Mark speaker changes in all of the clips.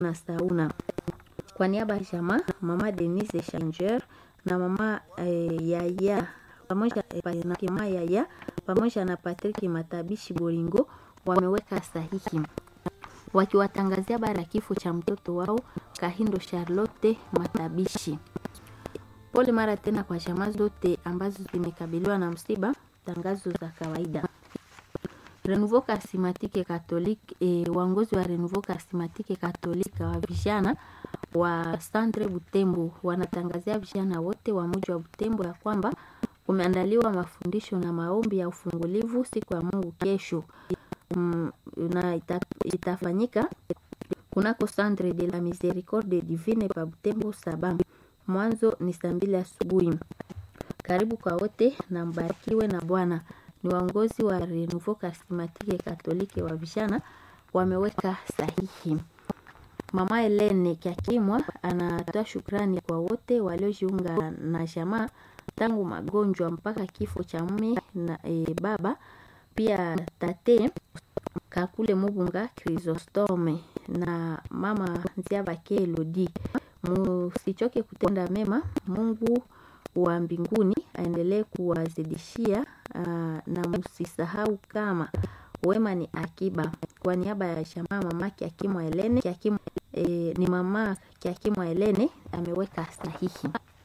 Speaker 1: na Sauna. Kwa niaba ya jamaa mama Denise Changer na mama eh, Yaya pamoja eh, na kima Yaya pamoja na Patrick Matabishi Boringo wameweka sahihi wakiwatangazia habari ya kifo cha mtoto wao Kahindo Charlotte Matabishi. Pole mara tena kwa jamaa zote ambazo zimekabiliwa na msiba. Tangazo za kawaida. Renouveau Charismatique Catholique e, waongozi wa Renouveau Charismatique Catholique wa vijana wa Centre Butembo wanatangazia vijana wote wa mji wa Butembo ya kwamba kumeandaliwa mafundisho na maombi ya ufungulivu siku ya Mungu kesho mm, na ita, itafanyika kunako Centre de la Miséricorde Divine pa Butembo saba. Mwanzo ni saa mbili asubuhi. Karibu kwa wote na mbarikiwe na Bwana. Ni waongozi wa Renouveau Charismatique Catholique wa vijana wameweka sahihi. Mama Helene Kyakimwa anatoa shukrani kwa wote waliojiunga na jamaa tangu magonjwa mpaka kifo cha mume na e, baba pia tate Kakule Mubunga Chrysostome na mama Nziabake Elodi. Musichoke kutenda mema, Mungu wa mbinguni aendelee kuwazidishia uh, na msisahau kama wema ni akiba. Kwa niaba ya jamaa mama Kyakimwa Helene Kyakimwa, e, ni mama Kyakimwa Helene ameweka sahihi.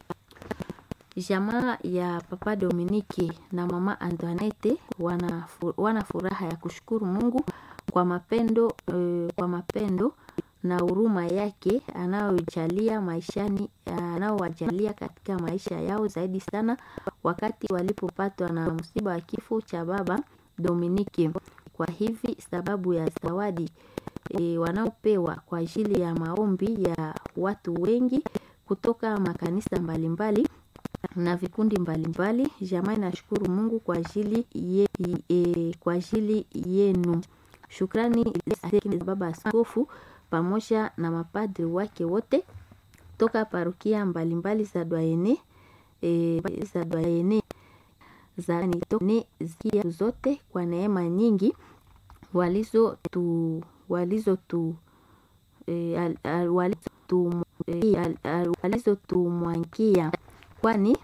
Speaker 1: Jamaa ya Papa Dominike na Mama Antoinette wana, wana furaha ya kushukuru Mungu kwa mapendo, e, kwa mapendo na huruma yake anayojalia maishani anaowajalia katika maisha yao zaidi sana wakati walipopatwa na msiba wa kifo cha baba Dominike. Kwa hivi sababu ya zawadi e, wanaopewa kwa ajili ya maombi ya watu wengi kutoka makanisa mbalimbali na vikundi mbalimbali. Jamaa inashukuru Mungu kwa ajili ye, e, kwa ajili yenu. Shukrani baba askofu pamoja na mapadri wake wote toka parokia mbalimbali za Dwayene e, za Dwayene za nitone zikia zote kwa neema nyingi walizo tu walizo tu e, al, al, walizo tu e, al, al, walizo tumwankia kwani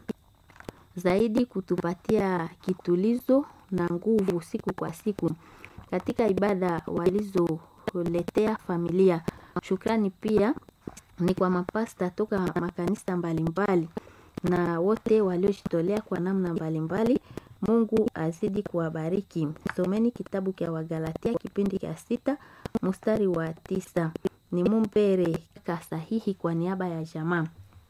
Speaker 1: zaidi kutupatia kitulizo na nguvu siku kwa siku katika ibada walizoletea familia. Shukrani pia ni kwa mapasta toka makanisa mbalimbali na wote waliojitolea kwa namna mbalimbali. Mungu azidi kuwabariki. Someni kitabu cha Wagalatia kipindi cha sita mstari wa tisa. Ni Mumpere kasahihi kwa niaba ya jamaa.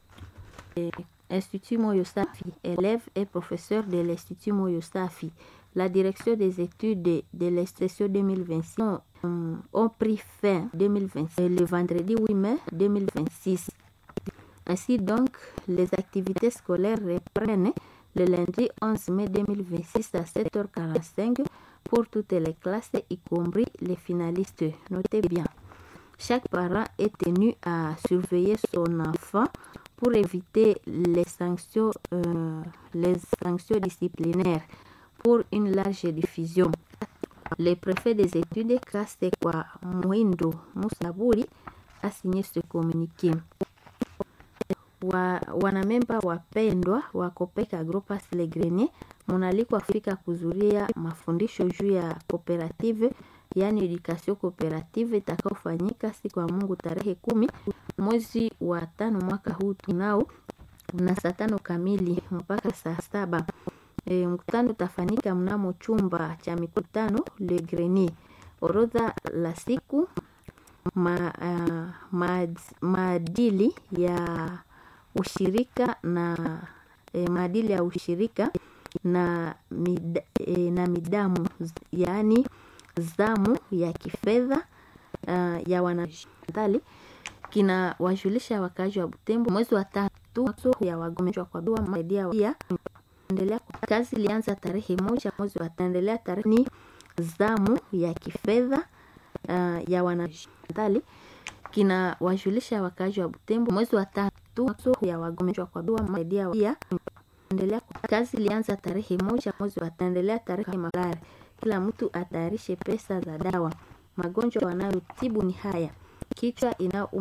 Speaker 1: E, Institut Moyo Safi, élève et professeur de l'Institut Moyo Safi. La direction des études de l'extension 2026 ont, ont pris fin 2026, le vendredi 8 mai 2026. Ainsi donc, les activités scolaires reprennent le lundi 11 mai 2026 à 7h45 pour toutes les classes, y compris les finalistes. Notez bien, chaque parent est tenu à surveiller son enfant pour éviter les sanctions, euh, les sanctions disciplinaires pour une large diffusion. Le préfet des études, Kasekwa Mwindo Musaburi, a signé ce communiqué. Wa, wanamemba wapendwa wa Copec Agropas Le Grenier munalikwa fika kuzuria mafundisho juu ya cooperative yaani education cooperative itakaofanyika siku ya Mungu tarehe kumi mwezi wa tano mwaka huu tunao na saa tano kamili mpaka saa saba. E, mkutano utafanyika mnamo chumba cha mikutano Le Grenier. Orodha la siku ma, uh, maad, maadili ya ushirika na e, maadili ya ushirika na, mid, e, na midamu yaani zamu ya kifedha uh, ya wanadhali kina wajulisha wakazi wa Butembo mwezi wa tatu ya wagonjwa kwa dua maidia pia endelea kazi ilianza tarehe moja mwezi wa taendelea tarehe ni zamu ya kifedha uh, ya wanadhali kina wajulisha wakazi wa Butembo mwezi wa tatu ya wagonjwa kwa dua maidia pia endelea kazi ilianza tarehe moja mwezi wa taendelea tarehe malari kila mtu atayarishe pesa za dawa. Magonjwa wanayotibu ni haya: kichwa inayouma